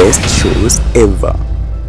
best shows ever.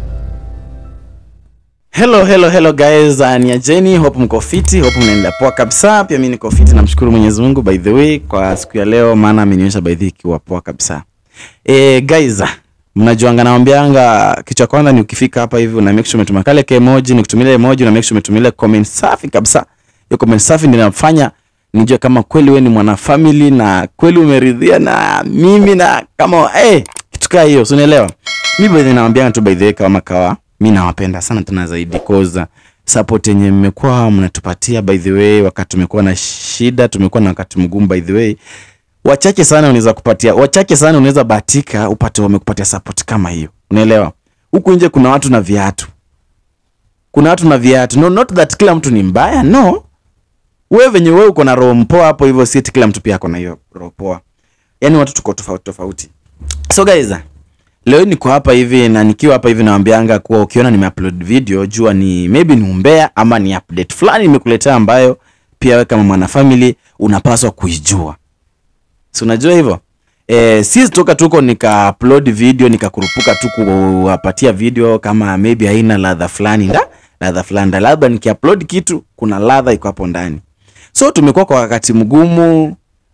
Hello, hello, hello guys, uh, ni Ajeni, hope mko fiti, hope mnaendelea poa kabisa. Pia mimi niko fiti, namshukuru Mwenyezi Mungu by the way kwa siku ya leo, maana amenionyesha by the way ikiwa poa kabisa. Eh, guys, mnajuanga naambianga kitu cha kwanza ni ukifika hapa hivi una make sure umetuma kale ka emoji, nikutumia emoji una make sure umetumia ile comment safi kabisa. Hiyo comment safi ndio inafanya nijue kama kweli wewe ni mwana family na kweli umeridhia na mimi na kama eh kitu kaa hiyo, si unaelewa? Mimi by the way nawaambianga tu by the way kama kawa mi nawapenda sana tena zaidi cause support yenye mmekuwa mnatupatia by the way wakati tumekuwa na shida tumekuwa na wakati mgumu by the way wachache sana unaweza kupatia wachache sana unaweza bahatika upate wamekupatia support kama hiyo unaelewa huku nje kuna watu na viatu kuna watu na viatu no not that kila mtu ni mbaya no wewe venye wewe uko na roho mpoa hapo hivyo si eti kila mtu pia ako na hiyo roho poa yani watu tuko tofauti tofauti so guys leo niko hapa hivi na nikiwa hapa hivi nawambianga kuwa ukiona nimeupload video jua ni maybe ni umbea ama ni update fulani nimekuletea ambayo pia wewe kama mwanafamily unapaswa kuijua si unajua hivyo eh, si toka tuko nika upload video nikakurupuka tu kuwapatia video kama maybe haina ladha fulani nda ladha fulani nda labda nikiupload kitu kuna ladha iko hapo ndani so tumekuwa kwa wakati mgumu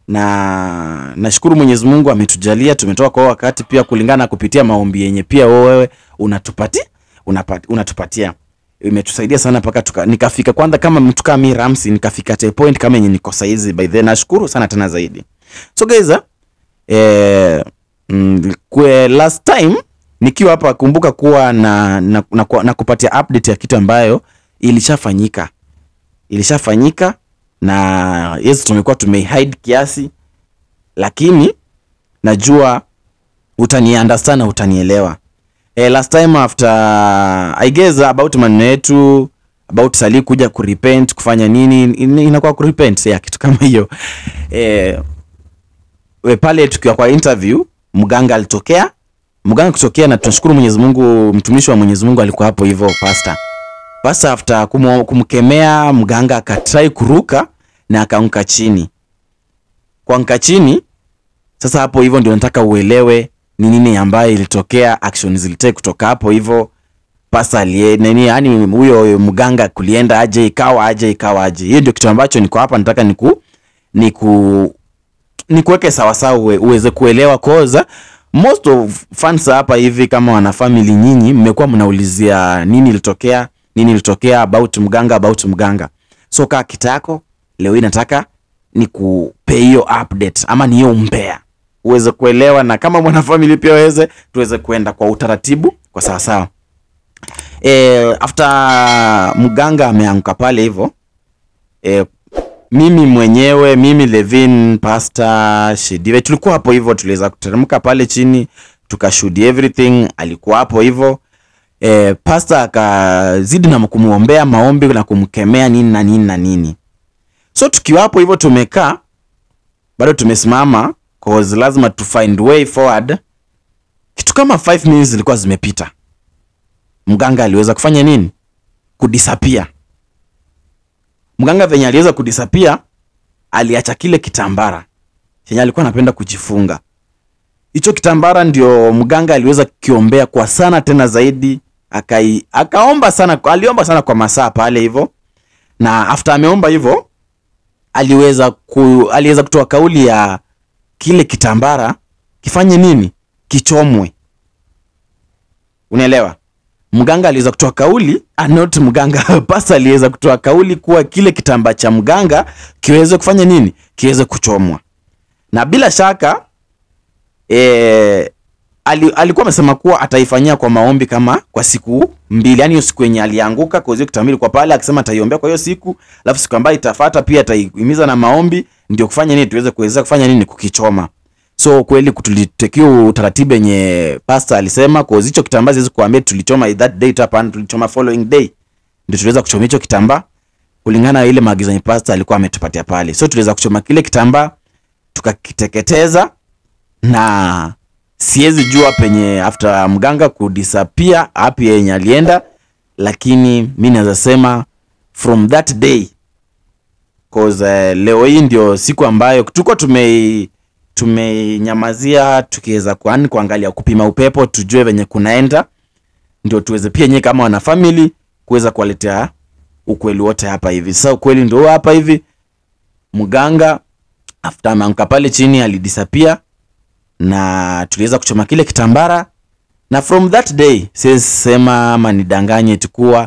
na nashukuru Mwenyezi Mungu ametujalia tumetoka kwa wakati pia kulingana na kupitia maombi yenye pia wewe unatupatia unapati, unatupatia imetusaidia sana mpaka tuka, nikafika kwanza kama mtu kama mimi Ramsi nikafika te point kama yenye niko saizi by the way nashukuru sana tena zaidi so guys eh, mm, kwe last time nikiwa hapa kumbuka kuwa na, na, na, na, na kupatia update ya kitu ambayo ilishafanyika ilishafanyika na yes tumekuwa tumehide kiasi lakini najua utani understand na utanielewa eh, last time after i guess about maneno yetu about sali kuja kurepent kufanya nini in- inakuwa kurepent ya kitu kama hiyo eh, we pale tukiwa kwa interview mganga alitokea mganga kutokea na tunashukuru mwenyezi mungu mtumishi wa mwenyezi mungu alikuwa hapo hivyo pastor basi after kumu, kumkemea mganga akatrai kuruka na akaanguka chini kuanguka chini sasa hapo hivyo ndio nataka uelewe ni nini ambayo ilitokea action zilitake kutoka hapo hivyo pasa alie nini yani huyo mganga kulienda aje ikawa aje ikawa aje hiyo ndio kitu ambacho niko hapa nataka niku niku nikuweke sawasawa uwe, uweze kuelewa koza most of fans hapa hivi kama wana family nyinyi mmekuwa mnaulizia nini ilitokea nini ilitokea about mganga about mganga so kaa kitako leo hii nataka nikupe hiyo update ama ni hiyo umbea uweze kuelewa na kama mwanafamili pia weze tuweze kuenda kwa utaratibu kwa sawasawa e, after mganga ameanguka pale hivyo e, mimi mwenyewe mimi levin pastor shidive tulikuwa hapo hivyo tuliweza kuteremka pale chini tukashuhudia everything alikuwa hapo hivyo e, pastor akazidi na kumwombea maombi na kumkemea nini na nini na nini so tukiwa hapo hivyo tumekaa bado tumesimama cause lazima tu find way forward kitu kama 5 minutes zilikuwa zimepita mganga aliweza kufanya nini kudisapia mganga venye aliweza kudisapia aliacha kile kitambara chenye alikuwa anapenda kujifunga hicho kitambara ndio mganga aliweza kukiombea kwa sana tena zaidi akai akaomba sana aliomba sana kwa masaa pale hivyo na after ameomba hivyo aliweza ku, aliweza kutoa kauli ya kile kitambara kifanye nini kichomwe unaelewa mganga aliweza kutoa kauli ah, not mganga pasa aliweza kutoa kauli kuwa kile kitambaa cha mganga kiweze kufanya nini kiweze kuchomwa na bila shaka e, ali, alikuwa amesema kuwa ataifanyia kwa maombi kama kwa siku mbili yani hiyo siku yenye alianguka kwa hiyo kitambili kwa pale akisema ataiombea kwa hiyo siku alafu siku ambayo itafata pia ataihimiza na maombi ndio kufanya nini tuweze kuweza kufanya nini kukichoma so kweli tulitekiwa utaratibu yenye pastor alisema kwa hicho kitambaa siwezi kuambia tulichoma that day tu hapana tulichoma following day ndio tuliweza kuchoma hicho kitambaa kulingana na ile maagizo yenye pastor alikuwa ametupatia pale so tuliweza kuchoma kile kitambaa tukakiteketeza na siwezi jua penye after mganga kudisappear hapi yenye alienda lakini mi naweza sema from that day cause uh, leo hii ndio siku ambayo tuko tume tumenyamazia tukiweza kuani kuangalia kupima upepo tujue venye kunaenda ndio tuweze pia nyie kama wana family kuweza kuwaletea ukweli wote hapa hivi sasa ukweli ndio huu hapa hivi mganga after ameanguka pale chini alidisappear na tuliweza kuchoma kile kitambara na from that day siwezi sema ama nidanganye tukuwa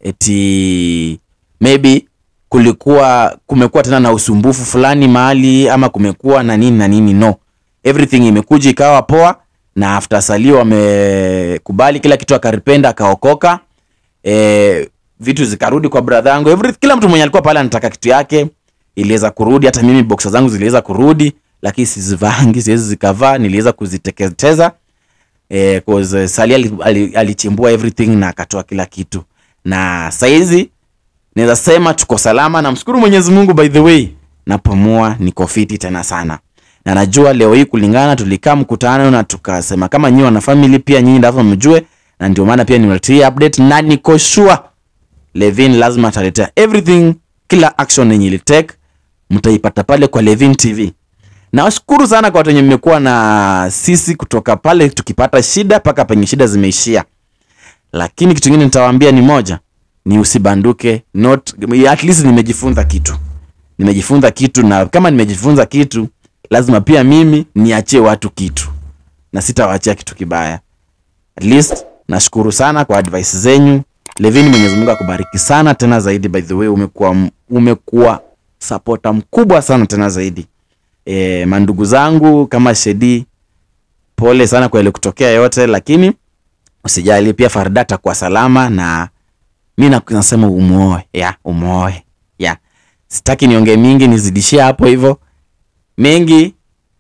eti maybe kulikuwa kumekuwa tena na usumbufu fulani mahali ama kumekuwa na nini na nini no everything imekuja ikawa poa na after salio amekubali kila kitu akaripenda akaokoka e, vitu zikarudi kwa brother yangu Every, kila mtu mwenye alikuwa pale anataka kitu yake iliweza kurudi hata mimi boxer zangu ziliweza kurudi lakini sizivangi siwezi zikavaa niliweza kuziteketeza eh, cause Sali ali- ali- alichimbua everything na akatoa kila kitu na saizi naweza sema tuko salama namshukuru mwenyezi mungu by the way napumua niko fiti tena sana na najua leo hii kulingana tulikaa mkutano na tukasema kama nyinyi wana family pia nyinyi ndavyo mjue na ndio maana pia niwaletea update na niko sure Levin lazima ataletea everything kila action yenye ilitake mtaipata pale kwa Levin TV nawashukuru sana kwa watu wenye mmekuwa na sisi kutoka pale tukipata shida mpaka penye shida zimeishia lakini kitu kingine nitawaambia ni moja ni usibanduke not at least nimejifunza kitu nimejifunza kitu na kama nimejifunza kitu lazima pia mimi niachie watu kitu na sitawaachia kitu kibaya at least nashukuru sana kwa advice zenyu levini mwenyezi mungu akubariki sana tena zaidi by the way umekuwa umekuwa sapota mkubwa sana tena zaidi e, mandugu zangu kama shedi pole sana kwa ile kutokea yote lakini usijali pia farda atakuwa salama na mi na- nasema umuoe ya umuoe ya sitaki niongee mingi nizidishie hapo hivyo mengi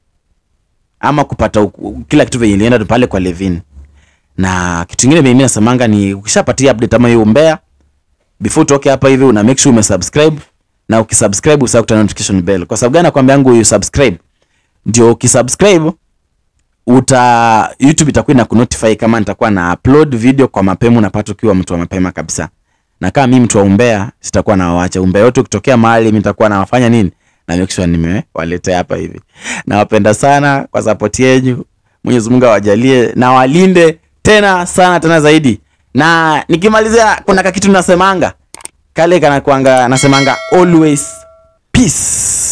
ama kupata uku- kila kitu venye ilienda pale kwa levin na kitu ingine mimi nasemanga ni ukishapatia update ama hiyo umbea before utoke hapa hivi una make sure umesubscribe na ukisubscribe usahau kuta notification bell kwa sababu gani nakwambia yangu you subscribe ndio ukisubscribe uta youtube itakuwa ina kunotify kama nitakuwa na upload video kwa mapema unapata ukiwa mtu wa mapema kabisa na kama mimi mtu wa umbea sitakuwa nawacha umbea yote ukitokea mahali mimi nitakuwa nawafanya nini na make sure nimewaletea hapa hivi nawapenda sana kwa support yenu mwenyezi mungu awajalie na walinde tena sana tena zaidi na nikimalizia kuna kakitu nasemanga kale kanakwanga nasemanga always peace